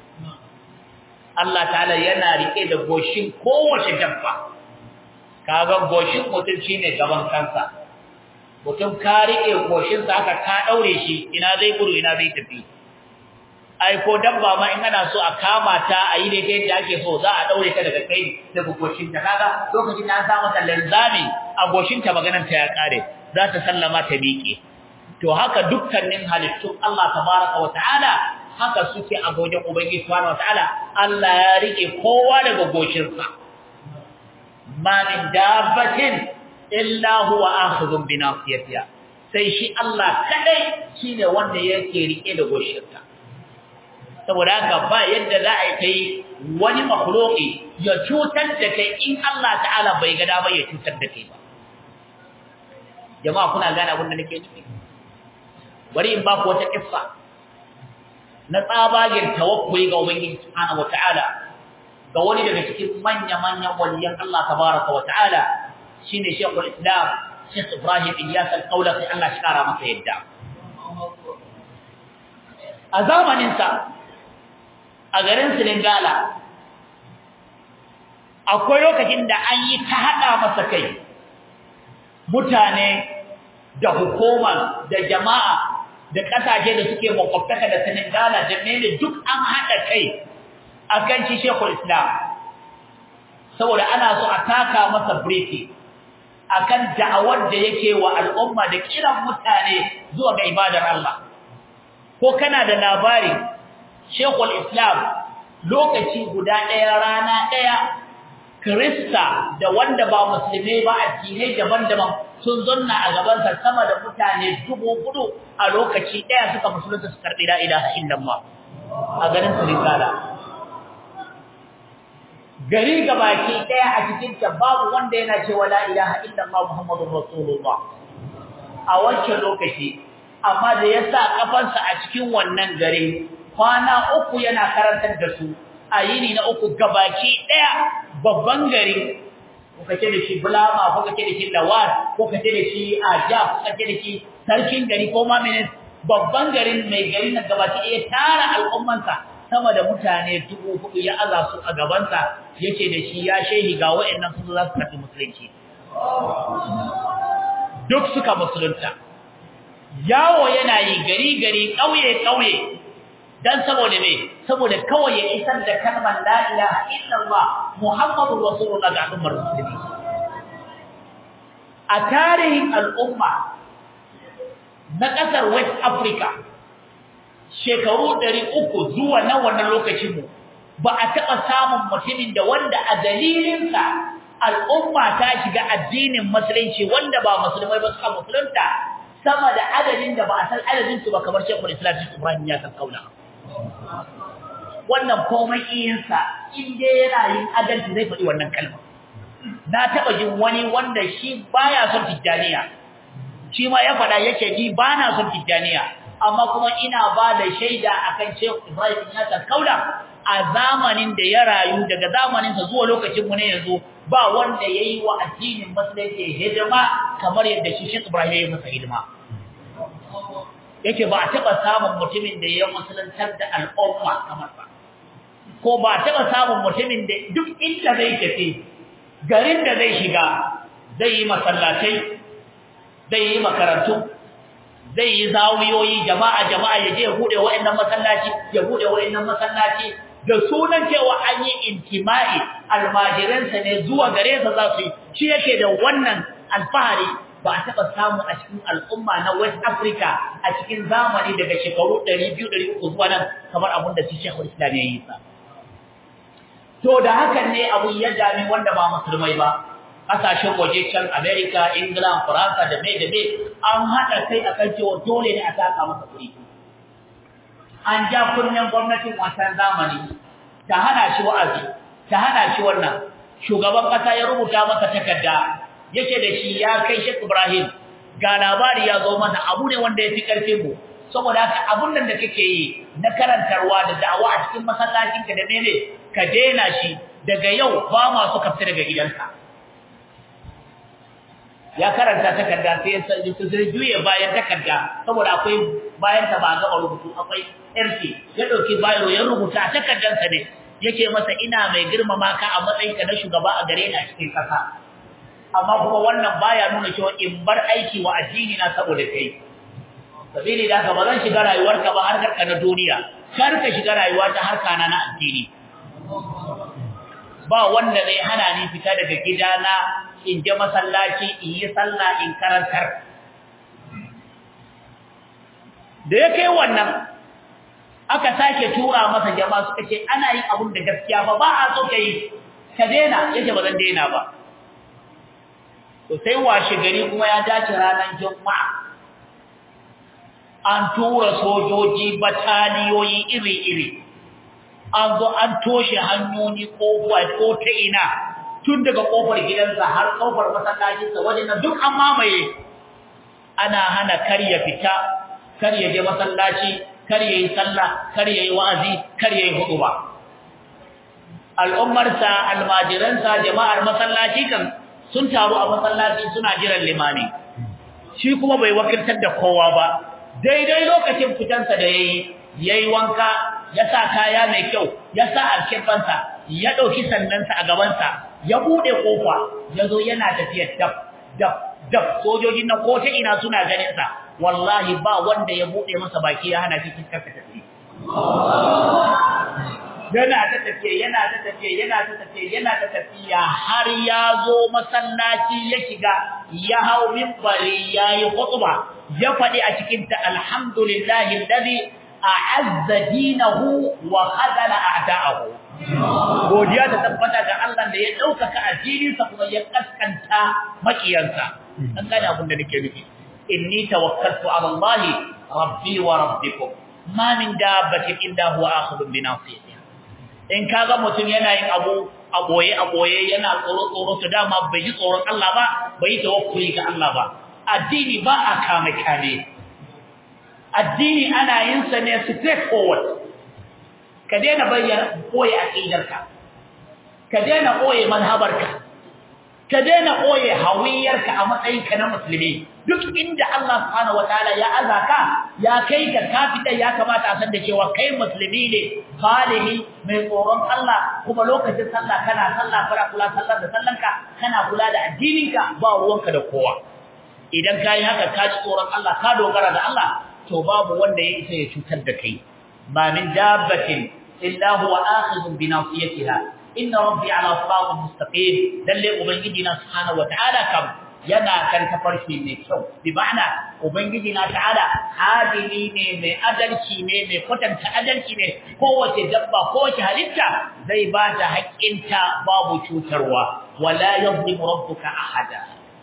Allah ta'ala yana rike da goshin kowace dabba kaga goshin mutum shine gaban kansa mutum ka rike goshin sa haka ka daure shi ina zai gudu ina zai tafi ai ko dabba ma in ana so a kama ta a yi daidai da ake so za a daure ta daga kai daga goshin ta kaga lokacin da an sa mata lanzami a goshin ta maganar ta ya kare za ta sallama ta miƙe to haka dukkanin halittun Allah tabaraka wa ta'ala haka suke a gojen ubangiji subhanahu wa ta'ala Allah ya rike kowa daga goshin sa ma min dabbatin illa huwa akhidhun bi nasiyatiha sai shi Allah kadai shine wanda yake rike da goshin sa saboda haka ba yadda za a yi wani makhluki ya cutar da kai in Allah ta'ala bai ga dama ya cutar da kai ba jama'a kuna gane abin da nake nufi bari in ba ku wata kissa na tsabagen tawakkuli ga ubangiji subhanahu wataala ga wani daga cikin manya manyan waliyan Allah tabaraka wataala shine Sheikhul Islam Sheikh Ibrahim Ilyas al-Qawlaqi Allah shi kara masa yadda a zamanin sa a garin Silingala akwai lokacin da an yi ta hada masa kai mutane da hukuma da jama'a da kasashe da suke makwabtaka da Senegala da mene duk an hada kai akan shi Sheikhul Islam saboda ana so a taka masa birki akan da'awar da yake wa al'umma da kiran mutane zuwa ga ibadar Allah ko kana da labari Sheikhul Islam lokaci guda ɗaya rana ɗaya Krista da wanda ba musulmai ba addinai daban-daban sun zonna a gabansa sama da mutane dubu hudu a lokaci ɗaya suka musulunta su karɓi la ilaha illallah a garin Sulikala. Gari gabaki ɗaya a cikin ta babu wanda yana cewa la ilaha illallah Muhammadur Rasulullah a wancan lokaci amma da ya sa kafansa a cikin wannan gari kwana uku yana karantar da su a yini na uku gabaki ɗaya babban gari ko kace da shi bulama ko kace da shi lawat ko kace da shi aja ko kace da shi sarkin gari ko ma mene babban garin mai gari na gabaki ya tara al'ummansa sama da mutane dubu hudu ya aza su a gabansa yace da shi ya shehi ga wayannan su za su karbi musulunci duk suka musulunta yawo yana yi gari gari kauye kauye dan saboda me saboda kawai ya isar da kalmar la ilaha illallah muhammadur rasulullah ga al'ummar musulmi a tarihin al'umma na kasar west africa shekaru 300 zuwa na wannan lokacin mu ba a taba samun mutumin da wanda a dalilinsa al'umma ta shiga addinin musulunci wanda ba musulmai ba suka musulunta sama da adadin da ba a san adadin su ba kamar Sheikhul Islam Ibrahim ya kan kauna wannan komai iyansa in dai yana yin adalci zai faɗi wannan kalma na taɓa jin wani wanda shi baya son tijjaniya shi ma ya faɗa yace ni ba na son tijjaniya amma kuma ina ba da shaida akan Sheikh Ibrahim ya ta kaula a zamanin da ya rayu daga zamanin sa zuwa lokacin mu ne yanzu ba wanda yayi wa addinin musulunci hidima kamar yadda shi Sheikh Ibrahim ya masa hidima yake ba a taɓa samun mutumin da ya musuluntar da al'umma kamar ba ko ba a taɓa samun mutumin da duk inda zai tafi garin da zai shiga zai yi masallatai zai yi makarantu zai yi zawiyoyi jama'a jama'a ya je ya bude wa'annan masallaci ya bude wa'annan masallaci da sunan cewa an yi intima'i almajiransa ne zuwa gare sa za su yi shi yake da wannan alfahari ba a taɓa samu a cikin al'umma na West Africa a cikin zamani daga shekaru 200-300 zuwa nan kamar abin da su shekul Islam ya yi sa. To da hakan ne abu ya dami wanda ba musulmai ba, ƙasashen waje can Amerika, England, Faransa da mai da mai an haɗa kai a kan cewa dole ne a taka masa kuɗi. An ja kunnen gwamnatin wancan zamani ta hana shi wa'azi, ta hana shi wannan. Shugaban ƙasa ya rubuta masa takarda yake da shi ya kai Sheikh Ibrahim ga labari ya zo mana abu ne wanda yafi karfin mu saboda haka abun nan da kake yi na karantarwa da da'awa a cikin masallacin ka da mene ka daina shi daga yau ba ma su kafta daga gidanka ya karanta takarda sai ya sai sai juye bayan takarda saboda akwai bayan ta ba ga rubutu akwai MC ya dauki bayro ya rubuta takardansa ne yake masa ina mai girmama ka a matsayinka na shugaba a gare ni a cikin kasa amma kuma wannan baya nuna cewa in bar aiki wa addini na saboda kai sabili da ka ba zan shiga rayuwarka ba har ka na duniya kar ka shiga rayuwa ta harka na na addini ba wanda zai hana ni fita daga gidana in je masallaci in yi sallah in karantar da ya kai wannan aka sake tura masa jama'a suka ce ana yin abun da gaskiya ba ba a so kai ka daina yace ba zan daina ba to sai washe gari kuma ya dace ranar juma'a an tura sojoji bataliyoyi iri-iri an zo an toshe hanyoyi kofa ko ta ina tun daga kofar gidansa har kofar masallacinsa wajen nan duk an mamaye ana hana kar ya fita kar ya je masallaci kar ya yi sallah kar ya yi wa'azi kar ya yi huduba al'ummarsa almajiransa jama'ar masallaci kan sun taru a masallaci suna jiran limami shi kuma bai wakiltar da kowa ba daidai lokacin fitansa da yayi yayi wanka ya sa kaya mai kyau ya sa alkifansa ya dauki sannansa a gabansa ya bude kofa yazo yana tafiya dab dab dab sojojin nan ko ta ina suna ganin sa wallahi ba wanda ya bude masa baki ya hana shi fitar ta tafi yana ta tafiye yana ta tafiye yana ta tafiye yana ta tafiya har ya zo masallaci ya shiga ya hau minbari yayi khutba ya fadi a cikin ta alhamdulillahi alladhi a'azza dinahu wa khadala a'da'ahu godiya ta tabbata ga Allah da ya daukaka addininsa kuma ya kaskanta makiyansa dan gane abin da nake nufi inni tawakkaltu ala Allah rabbi wa rabbikum ma min dabbatin illa huwa akhidun bi nasiyatiha in kaga mutum yana yin abu a boye a boye yana tsoro tsoro to dama bai ji tsoron Allah ba bai yi tawakkuli ga Allah ba addini ba a kame kame addini ana yin sa ne straight forward ka daina bayyana boye aqidarka ka daina boye manhabarka ka daina boye hawiyarka a matsayinka na musulmi duk inda Allah subhanahu wataala ya azaka ya kai ka kafida ya kamata a san da cewa kai musulmi ne salihi mai tsoron Allah kuma lokacin sallah kana sallah fara kula sallar da sallanka kana kula da addininka ba ruwanka da kowa idan kai haka ka ji tsoron Allah ka dogara da Allah to babu wanda ya isa ya cutar da kai ma min dabbatin illa huwa akhidun bi nasiyatiha inna rabbi ala siratin mustaqim lalle ubangiji na subhanahu wataala kam yana kan tafarki mai kyau bi ma'ana ubangiji na ta'ala adili ne mai adalci ne mai kwatanta adalci ne kowace dabba kowace halitta zai ba ta haƙƙinta babu cutarwa wala yuzlimu rabbuka ahada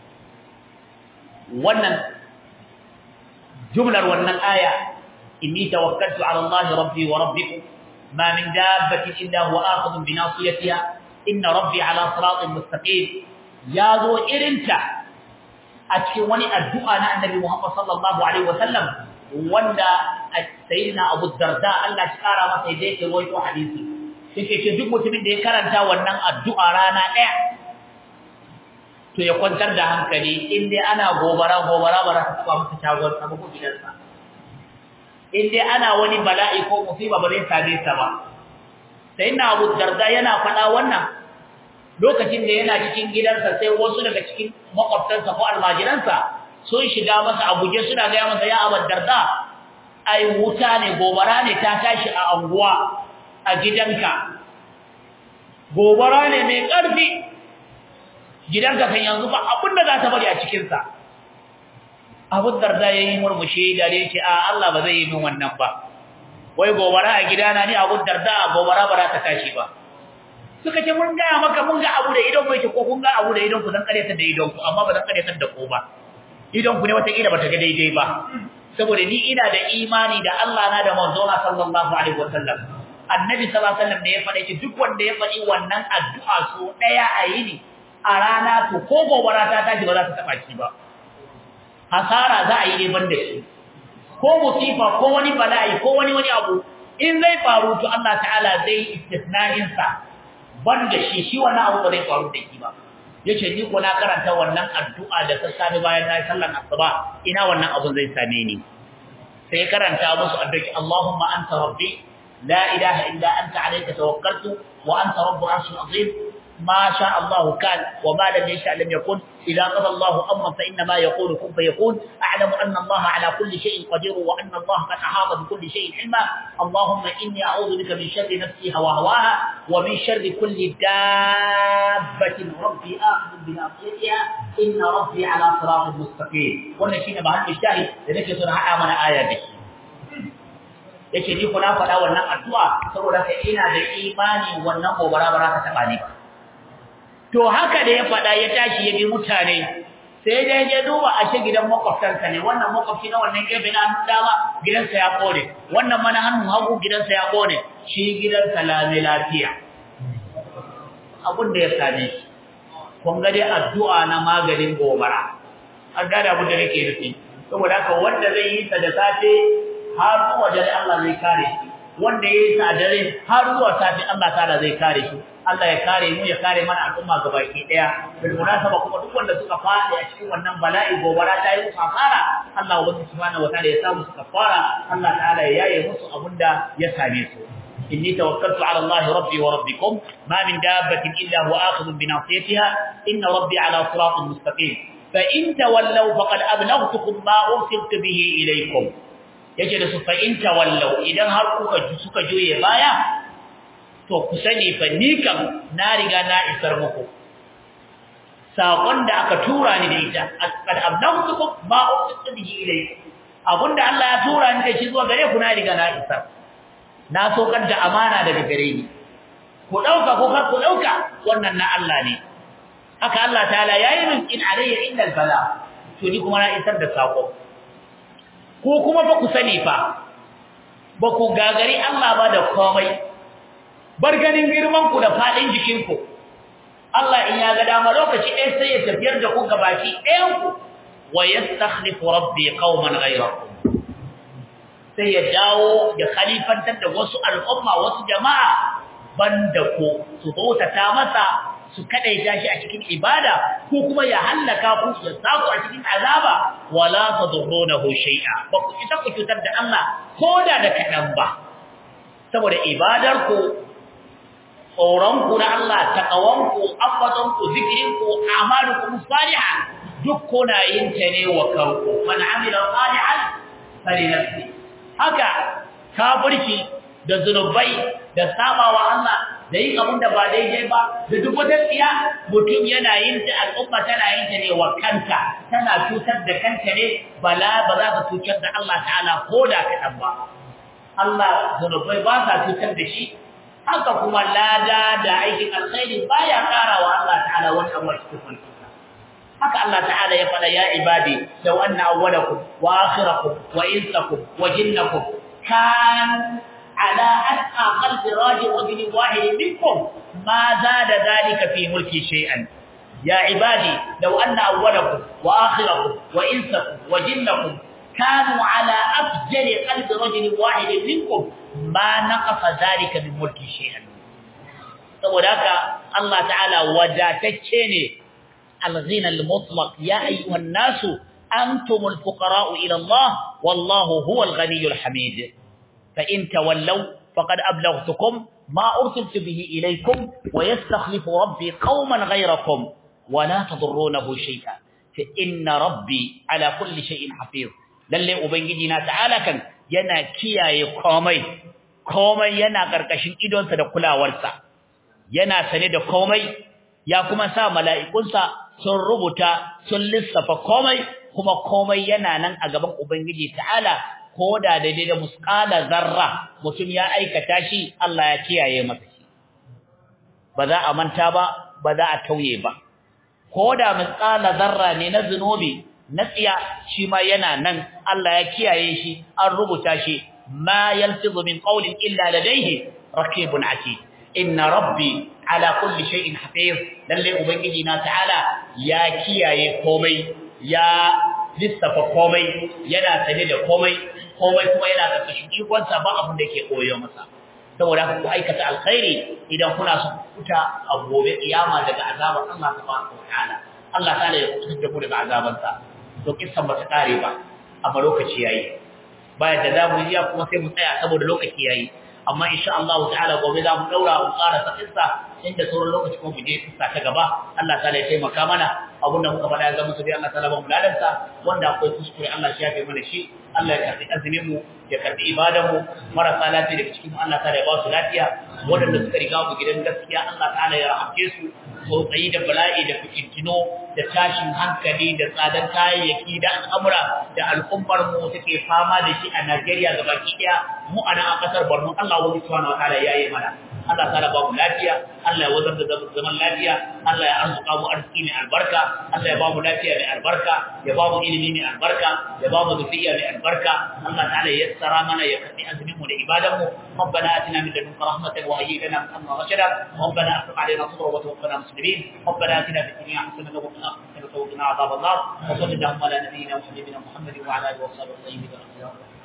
wannan jumlar wannan aya inni tawakkaltu ala Allah rabbi wa rabbikum ma min dabbatin illa huwa akhidun bi nasiyatiha inna rabbi ala siratin mustaqim yazo irinta a cikin wani addu'a na annabi Muhammad sallallahu alaihi wasallam wanda sayyidina Abu Darda Allah ya kara masa yadda yake rawaito hadisi yake ce duk mutumin da ya karanta wannan addu'a rana daya to ya kwantar da hankali in dai ana gobara gobara ba za ta taba masa shagon sa ko gidansa in dai ana wani bala'i ko musiba ba zai same sa ba sayyidina Abu Darda yana faɗa wannan lokacin da yana cikin gidansa sai wasu daga cikin makwabtansa ko almajiransa sun shiga masa a guje suna ga masa ya abar darda ai wuta ne gobara ne ta tashi a anguwa a gidanka gobara ne mai ƙarfi gidanka kan yanzu ba abin da za ta bari a cikinsa abin darda ya yi murmushi da ya ce a Allah ba zai yi min wannan ba wai gobara a gidana ni abin darda gobara ba za ta tashi ba suka ce mun gaya maka mun ga abu da idon ku yake ko kun ga abu da idon ku dan karyatar da idon ku amma ba dan karyatar da ku ba idon ku ne wata kila bata ga daidai ba saboda ni ina da imani da Allah na da manzona sallallahu alaihi wasallam annabi sallallahu alaihi wasallam ne ya faɗa ki duk wanda ya faɗi wannan addu'a so daya a yini a rana to ko gobara ta tashi ba za ta taba ki ba hasara za a yi ne banda shi ko musifa ko wani bala'i ko wani wani abu in zai faru to Allah ta'ala zai istisna'in sa banda shi shi wannan abu ba zai faru da shi ba yace ni ko na karanta wannan addu'a da sassafe bayan na sallar asuba ina wannan abun zai same ni sai karanta musu addu'a Allahumma anta rabbi la ilaha illa anta alayka tawakkaltu wa anta rabbul arshil azim ما شاء الله كان وما لم يشاء لم يكن إذا قضى الله أمرا فإنما يقول كن فيكون أعلم أن الله على كل شيء قدير وأن الله قد أحاط بكل شيء علما اللهم إني أعوذ بك من شر نفسي هواهواها ومن شر كل دابة ربي آخذ بناصيتها إن ربي على صراط مستقيم قلنا شيء بعد الشاهد لذلك سنها آمن آية به yace ni kuna faɗa wannan addu'a saboda ka ina da imani wannan gobara ba za ta taba ni ba to haka da ya faɗa ya tashi ya bi mutane sai dai ya duba a ce gidan makwabtansa ne wannan makwabci na wannan gefe na hannun dama gidansa ya kone wannan mana hannun hagu gidansa ya kone shi gidansa lame lafiya abin da ya same shi kun ga dai addu'a na maganin gobara an gane abin da nake nufi saboda haka wanda zai yi ta da safe har zuwa dare Allah zai kare shi wanda ya yi ta dare har zuwa safe Allah ta'ala zai kare shi Allah ya kare mu ya kare mana al'umma gabaki daya bil munasaba kuma duk wanda suka fadi a cikin wannan bala'i gobara ta yi musu kafara Allah ubangi subhanahu wataala ya sa musu kafara Allah ta'ala ya yaye musu abunda ya same su inni tawakkaltu ala Allah rabbi wa rabbikum ma min dabbatin illa huwa akhidhun bi nasiyatiha inna rabbi ala siratin mustaqim fa in tawallaw faqad ablaghtukum ma ursiltu bihi ilaykum yace da su fa in tawallaw idan har kuka suka juye baya to ku sani fa ni kam na riga na isar muku sakon da aka tura ni da ita qad ablaghtukum ma ursiltu bihi ilaykum abunda Allah ya tura ni da shi zuwa gare ku na riga na isar na sokar da amana daga gare ni ku dauka ko kar ku dauka wannan na Allah ne haka Allah ta'ala yayi min in alayya illa albala to ni kuma na isar da sako ko kuma fa ku sani fa ba ku gagari Allah ba da komai bar ganin girman ku da fadin jikin ku Allah in ya ga dama lokaci ɗaya sai ya tafiyar da ku gabaki ɗayan ku wa yastakhlifu rabbi qauman ghayrakum sai ya dawo ya khalifantar da wasu al'umma wasu jama'a banda ku su bautata masa su kadaita shi a cikin ibada ko kuma ya hallaka ku ya saku a cikin azaba wala tadurrunahu shay'a ba ku ita ku cutar da Allah koda da kadan ba saboda ibadar ku tsoron ku na Allah taqawan ku afatan ku zikrin ku amalukum salihah duk kuna yin ta ne wa kanku man amila salihan falinafsi haka kafirci da zunubai da sabawa Allah da yin abin da ba daidai ba da duk wata tsiya mutum yana yin ta al'umma tana yin ta ne wa kanta tana cutar da kanta ne bala ba za ka cutar da Allah ta'ala ko da kaɗan ba Allah zunubai ba sa cutar da shi haka kuma lada da aikin alkhairi baya ƙara wa Allah ta'ala wani abu a cikin mulki haka Allah ta'ala ya faɗa ya ibadi law anna awwalakum wa akhirakum wa insakum wa jinnakum kan على أتقى قلب راجل رجل واحد منكم ما زاد ذلك في ملكي شيئا يا عبادي لو أن أولكم وآخركم وإنسكم وجنكم كانوا على أفجر قلب رجل واحد منكم ما نقص ذلك من ملكي شيئا وذاك الله تعالى وجاتتشيني الغنى المطلق يا أيها الناس أنتم الفقراء إلى الله والله هو الغني الحميد فإن تولوا فقد أبلغتكم ما أرسلت به إليكم ويستخلف ربي قوما غيركم ولا تضرونه شيئا فإن ربي على كل شيء حفيظ للي أبنجدنا تعالى كان yana kiyaye komai komai yana karkashin idonsa da kulawarsa yana sane da komai ya kuma sa mala'ikunsa sun rubuta sun lissafa komai kuma komai yana nan a gaban ubangiji ta'ala ko da daidai da musqala zarra mutum ya aikata shi Allah ya kiyaye masa shi ba za a manta ba ba za a tauye ba ko da musqala zarra ne na zunubi na tsiya shi ma yana nan Allah ya kiyaye shi an rubuta shi ma yalfizu min qawlin illa ladayhi raqibun atid inna rabbi ala kulli shay'in hafiz lalle ubangiji na ta'ala ya kiyaye komai ya lissafa komai yana sane da komai komai kuma yana karkashin ikonsa ba abin da yake koyo masa saboda haka ku aikata alkhairi idan kuna son kuta a gobe kiyama daga azabar Allah tabaraka wa ta'ala Allah ta'ala ya kuta da ku daga azabansa to kissan ba ta kare ba amma lokaci yayi bayan da zamu yi kuma sai mu tsaya saboda lokaci yayi amma insha Allah ta'ala gobe za mu daura mu ƙara sa kissa inda sauran lokaci kuma mu je kissa ta gaba Allah ta'ala ya taimaka mana abunda muka faɗa ya zama su bi Allah ta'ala ba mu ladansa wanda akwai kuskure Allah shi ya fi mana shi Allah ya karbi azumin mu ya karbi ibadan mu marasa lafiya daga cikin Allah ta'ala ya ba su lafiya waɗanda suka riga mu gidan gaskiya Allah ta'ala ya rahamce su tsautsayi da bala'i da fitintino da tashin hankali da tsadan kayayyaki da al'amura da al'ummar mu take fama da shi a Najeriya gabaki daya mu a nan a kasar Borno Allah wani subhanahu wa ta'ala yayi mana Allah ta'ala ba mu lafiya Allah ya wazar da zaman lafiya Allah ya arzuka mu arziki mai albarka Allah ya ba mu lafiya mai albarka ya ba mu ilimi mai albarka ya ba mu zuriya mai albarka Allah ta'ala ya yassara mana ya karbi azumin mu da ibadan mu ربنا آتنا من لدنك رحمة وهيئ لنا من أمرنا رشدا ربنا أفرغ علينا صبرا وتوفنا مسلمين ربنا آتنا في الدنيا حسنة وفي الآخرة حسنة وقنا عذاب النار وصل اللهم على نبينا وحبيبنا محمد وعلى آله وصحبه وسلم